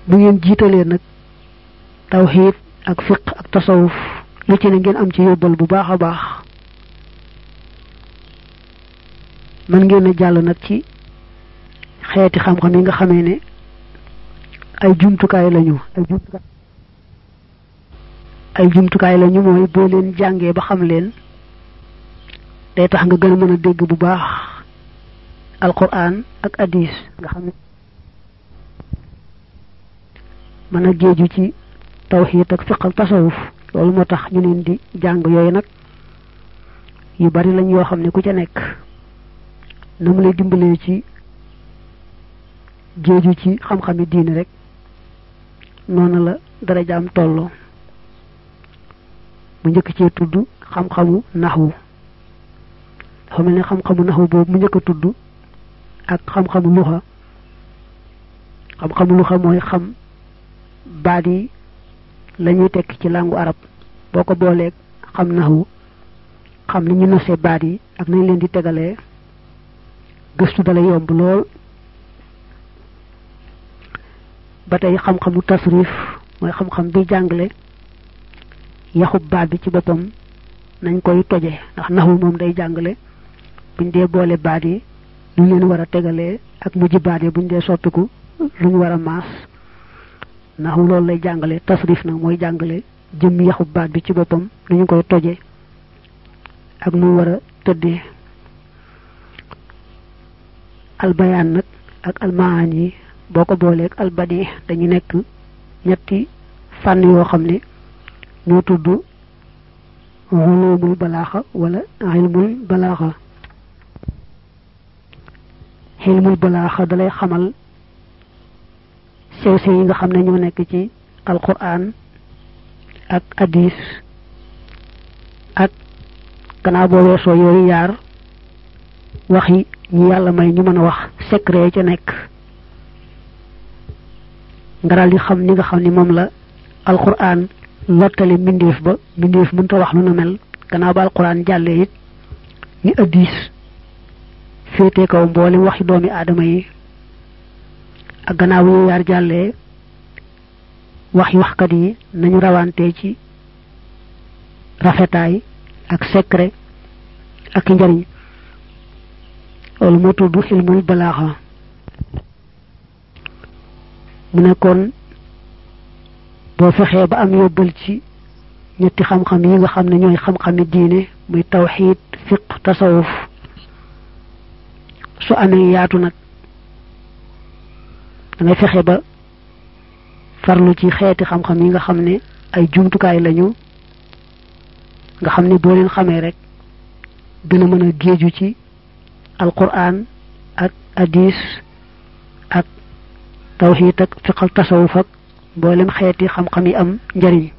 bu ngeen jiitalee nag tawxiid ak fiq ak tasawuf lu ci ne ngeen am ci yóbbal bu baax a baax mën ngeen a jàll nag ci xeeti xam-xam yi nga xamee ne ay jumtukaay lañu ay jumtukaay ay jumtukaay lañu mooy boo leen jàngee ba xam leen day tax nga gën a mën a dégg bu baax alquran ak hadis nga xam ne mën a géeju ci tawxiid ak fiq ak tasawuf loolu moo tax ñu leen di jàng yooyu nag yu bari lañ yoo xam ne ku ca nekk na mu lay dimbalee ci géeju ci xam-xami diine rek noonu la darajaam tolloo mu njëkk cee tudd xam-xamu naxwu dafa mel ne xam-xamu naxwu boobu mu njëkk a tudd ak xam-xamu luxa xam-xamu luxa mooy xam baat yi la ñuy tekk ci làngu arab boo ko booleeg xam naxwu xam ni ñu nosee baat yi ak nañ leen di tegalee gëstu dala yomb lool ba tey xam-xamu tasrif mooy xam-xam bi jàngale yaxub baat bi ci boppam nañ koy toje ndax naxwu moom day jàngale buñ dee boole baat yi lu leen war a tegalee ak mujj baat yi buñ dee soppiku lu ñu war a maas naxwu loolu lay jàngale tasrif nag mooy jàngale jëm yaxub baat bi ci boppam lu ñu koy toje ak nu war a tëddee albayaan nag ak almaan yi boo ko booleeg albadi dañu nekk ñetti fànn yoo xam ne ñoo tudd ulumul balaaxa wala ilmul balaaxa ilmul balaaxa dalay xamal sew sew yi nga xam ne ñoo nekk ci alquran ak hadis ak gannaaw boo weesoo yooyu yaar waxi ñi yàlla may ñu mën a wax secret ca nekk nga daal di xam ni nga xam ni moom la alquran lottale mbindeef ba mbindeef mënta wax lu na mel gannaaw ba alquran jàllee it ni addis féete kaw mboolem waxi doomi aadama yi ak gannaaw yu yaar jàllee waxi waxkat yi nañu rawante ci rafetaay ak secret ak njariñ loolu moo tudd xilmul balaaxa mu nekkoon boo fexee ba am yóbbal ci ñetti xam-xam yi nga xam ne ñooy xam-xami diine muy tawxiid fiq tasawuf su amee yaatu nag da ngay fexe ba farlu ci xeeti xam-xam yi nga xam ne ay jumtukaay lañu nga xam ne boo leen xamee rek gën a mën a géeju ci alquran ak hadis ak tawxiid ak fiq ak tasawuf ak mboolem xeeti xam-xam yi am njariñ